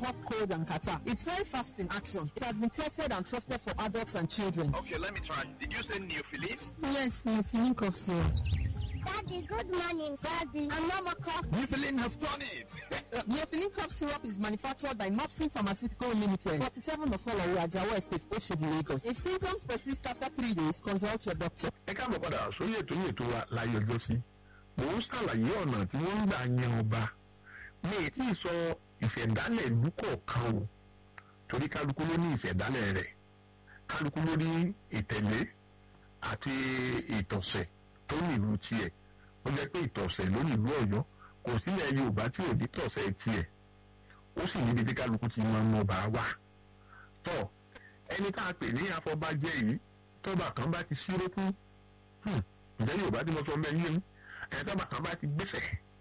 stop cold and catarrh. It's very fast in action. It has been tested and trusted for adults and children. Okay, let me try. Did you say Neophilis? Yes, Neophylline cough syrup. Daddy, good morning, Daddy. I'm Mama Cough. Neophilis has done it. Neophylline cough syrup is manufactured by Mopsin Pharmaceutical Limited, 47 Osolowo, Ajawa Estate, Oshodi, Lagos. If symptoms persist after three days, consult your doctor. ẹ káàbọ̀ padà sórí ètò yìí ètò wa láyé ọjọ́ sí mò ń ṣàlàyé ọ̀nà tí wọ́n ń gbà yan ọba mi ì tí ì sọ ìṣẹ̀dálẹ̀ ìlú kọ̀ọ̀kan o torí kálukú ló ní ìṣẹ̀dálẹ̀ rẹ̀ kálukú ló ní ìtẹ̀lé àti ìtọ̀sẹ̀ tó ní ìlú tiẹ̀ ó jẹ́ pé ìtọ̀sẹ̀ ló ní ìlú ọ̀yọ́ kò sílẹ̀ yorùbá tí ò ní tọ̀sẹ̀ tiẹ̀ ó sì níbi tí kálukú ti máa ń ọba wà tọ́ ẹni tá a pè ní afọbajẹ yìí tọ́ba kan bá ti ṣírókú ǹjẹ́ yorùbá tí mo sọ bẹ́ẹ̀ yé ẹ̀ tọ́ba kan bá ti gbèsè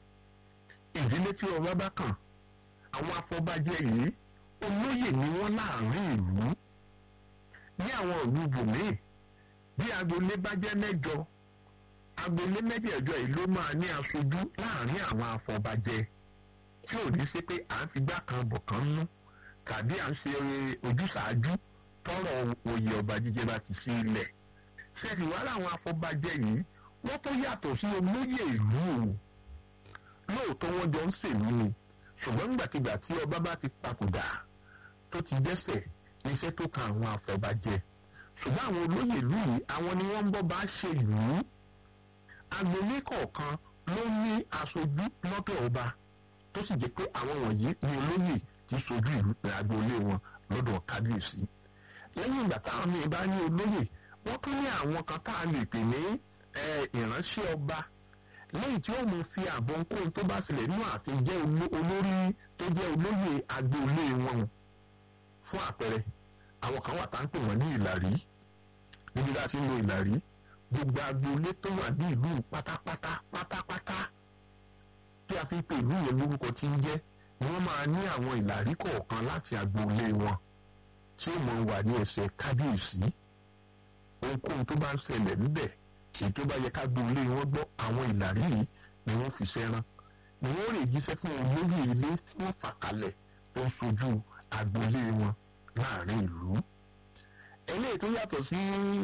ìdílé tí ọba bá kàn àwọn afọbajẹ yìí olóyè ni wọ́n láàrin ìlú ní àwọn ìlú bòmíì bí agboolé bá jẹ́ mẹ́jọ agboolé mẹ́jẹ̀ẹ̀jọ yìí ló máa ní aṣojú láàrin àwọn afọbajẹ tí ò ní sí pé à ń fi gbá kan bọ̀ kan nú tàbí à ń ṣe ojúṣàájú tọrọ oyè ọba jíjẹ bá ti sí ilẹ̀ ṣẹ́ẹ̀sì wá láwọn afọbajẹ yìí wọ́n tó yàtọ̀ sí olóyè ìlú o lóòótọ́ wọ́n jọ ń ṣèlú ni ṣùgbọ́n nígbàkigbà tí ọba bá ti papòdà tó ti dẹ́sẹ̀ níṣẹ́ tó kan àwọn afọbajẹ ṣùgbọ́n àwọn olóyè ìlú yìí àwọn ni wọ́n ń bọ́ bá ṣe ìlú agboolé kọ̀ọ̀kan ló ní aṣojú lọ́dọ̀ ọba tó sì jẹ́ pé àwọn wọ̀nyí ni olóyè ti ṣojú ìlú agboolé wọn lọ́dọ̀ kábíyèsí lẹ́yìn ìgbà táwọn míì bá ní olóyè wọ́n tún ní àwọn kan tá a lè pè ní ìránṣẹ́ ọba lẹ́yìn tí ó mú fi àbọ̀ nkóhun tó bá ṣẹlẹ̀ nínú ààfin jẹ́ olórí tó jẹ́ olóyè agboolé wọn fún àpẹẹrẹ àwọn kan wà tá ń pè wọ́n ní ìlàrí níbi tá a ti ń lo ìlàrí gbogbo agboolé tó wà ní ìlú pátápátá pátápátá tí a fi ń pè ìlú yẹn lórúkọ tí ń jẹ́ ni wọ́n máa ní àwọn ìlàrí kọ̀ọ̀kan láti agboolé wọn tí ó mọ̀ wà ní ẹsẹ̀ kábíyèsí ohunkóhun tó bá ń ṣẹlẹ̀ níbẹ̀ èyí tó bá yẹ ká gbolé wọn gbọ́ àwọn ìlàrí yìí ni wọ́n fi ṣẹ́ran ni wọ́n rè jíṣẹ́ fún olóyè ilé tí wọ́n fà kalẹ̀ tó ń sojú agboolé wọn láàrin ìlú. eléyìí tó yàtọ̀ sí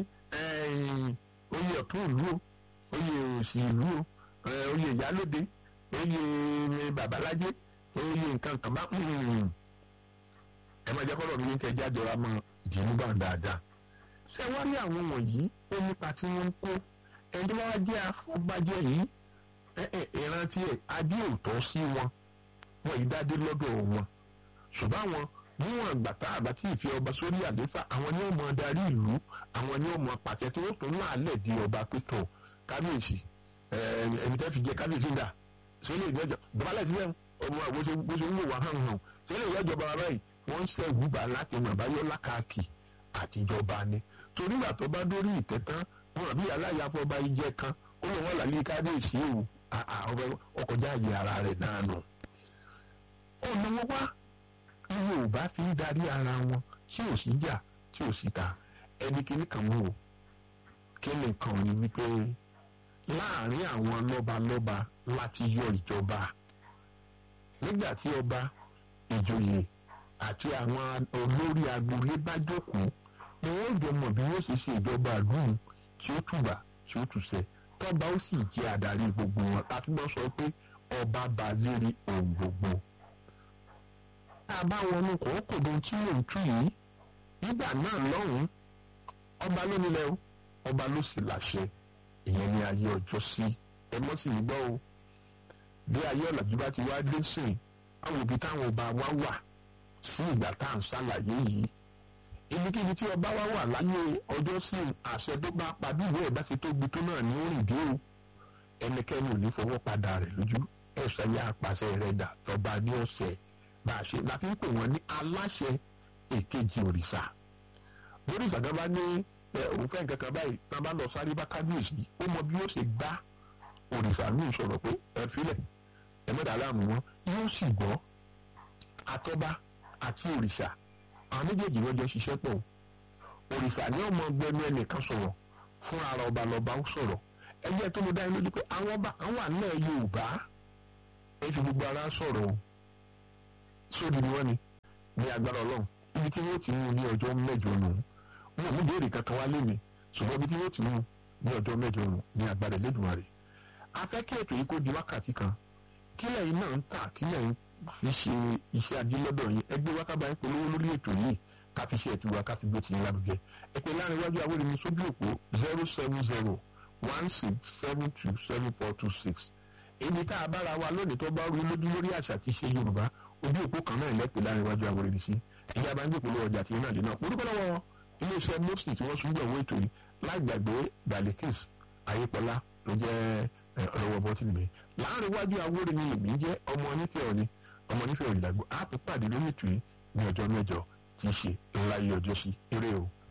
oyè ọ̀tún ìlú o oyè òsì ìlú o oyè ìyálóde oyè babalájé oyè nǹkan kan bá ẹ máa jẹ́ kọ́lọ̀ mi ní kẹjá jọra mọ́ ìdìbò bá dáadáa. ṣé wọ́n ní àwọn wọ̀nyí ó nípa tí wọ́n ń kó ẹni tó bá wá jẹ́ afọ́bajẹ́ yìí ìrántí ẹ̀ adé òótọ́ sí wọn wọn yìí dádé lọ́dọ̀ wọn ṣùgbọ́n àwọn níwọ̀n àgbà tá àbá tí ìfẹ́ ọba sórí àléfà àwọn ni ó mọ darí ìlú àwọn ni ó mọ pàṣẹ tí wọ́n tún láàlẹ̀ di ọba pétọ̀ kábíyèsí ẹni tẹ́ fi jẹ kábíyèsí dà sólè ìgbẹ́jọ dọ́bálẹ̀ sílẹ̀ ọmọ bó ṣe ń wò wá hàn hàn sólè ìgbẹ́jọ bàbá báyìí wọ́n ń ṣe ìwúbà láti mọ̀ báyọ̀ lákàkì àtijọba ni torí ìgbà tó bá dórí ìtẹ́ tán wọn àbí aláyàfọ́ bá yí jẹ́ kan ó lọ wọ́n làlẹ́ kábíyèsí o ọkọjá àyè ara rẹ̀ náà nù. ọ̀nà wọn wá ní yorùbá fi ń darí ara wọn tí ò sí jà tí ò sí ta ẹni kìíní kan mú o kí ni kan ní wípé láàrin àwọn lọ́balọ́ba láti yọ ìjọba nígbà tí ọba ìjòyè àti àwọn olórí agboolé bá jókòó ni wọ́n jọ mọ̀ bí wọ́n ṣe ṣe ìjọba àdúrà tí ó tùbà tí ó tùṣẹ́ tọ́ba ó sì jẹ́ adarí gbogbo wọn láti lọ sọ pé ọba bá lérí ohun gbogbo. tá a bá wọnú kòókòdó tí mò ń tú yìí nígbà náà lọ́hùn-ún ọba ló nílẹ̀ o ọba ló sì láṣẹ ìyẹn ní ayé ọjọ́ sí ẹ mọ́ sì gbọ́ o bí ayé ọ̀làjú bá ti wá dé sìn àwọn òbí táwọn ọba wa wà sí ìgbà tá à ń ṣàlàyé yìí ibikíbi tí ọba wa wà láyé ọjọ́ sí àṣẹ tó bá pa bí ìwé ẹ̀dá ṣe tóbi tó náà ní orin dé o ẹnikẹ́ni ò ní fọwọ́ padà rẹ̀ lójú ẹ̀sẹ̀ yá apàṣẹ rẹ̀ dà tọba ní ọ̀sẹ̀ bá a ṣe la fi ń pè wọ́n ní aláṣẹ èkejì òrìṣà lórí ìṣàgábá ní òun fẹ́ nǹkan kan báyìí tá a bá lọ sáré bá kábíyèsí ó mọ bí ó ṣe gbá òrìṣà ní ìṣòro pé ẹ filẹ̀ ẹ mẹ́ta láàmú wọn yóò sì gbọ́ àtọ́ba àti òrìṣà àwọn méjèèjì wọn jọ ṣiṣẹ́ pọ̀ òrìṣà ní ọmọ gbẹnu ẹnìkan sọ̀rọ̀ fún ara ọba lọba ó sọ̀rọ̀ ẹgbẹ́ tó mo dá yín lójú pé àwọn ọba àwọn wà nílẹ̀ Yorùbá ẹ fi gbogbo ara sọ̀rọ̀ o sódì ni wọ́n ni ní agbára ọlọ́run ibi tí wọ́n ti mú ní ọjọ́ mẹ́jọ nù wọn ò mú béèrè kankan wá lémi ṣùgbọ́n ibi tí wọ́n ti mú ní ọjọ́ mẹ́jọ nù ní agbára Elédùmarè afẹ́ kí ètò yìí kó di wákàtí kan kí lẹ́yìn náà ń tà kí lẹ́yìn fi ṣe iṣẹ́ ajé lọ́dọ̀ yín ẹgbẹ́ wákàbá yín polówó lórí ètò yìí ká fi ṣe ẹ̀tìwá ká fi gbé tìyín lárugẹ ẹ pé láàrin iwájú awóre mi sójú òpó zero seven zero one six seven two seven four two six èyí tá a bára wa lónìí tó bá rú lójú lórí àṣà tí ṣe Yorùbá ojú òpó kan náà lẹ́pẹ́ láàrin iwájú awóre mi sí ẹ̀yà bá ń gbé polówó ọjà tí náà dé náà orúkọ lọ́wọ́ iléeṣẹ́ mopsi tí wọ́n sún gbọ̀wọ́ ètò yìí láì gbàgbé balikis ayépọlá ló jẹ́ ọ̀rọ̀wọ́ bọ́tìnì mi láàrin iwájú awóre mi lèmi jẹ́ ọmọ onífẹ́ òní ọmọ onífẹ́ òní làgbọ́ á tún pàdé lórí ètò yìí ní ọjọ́ mẹ́jọ tí í ṣe ńlá yìí ọjọ́ sí eré o.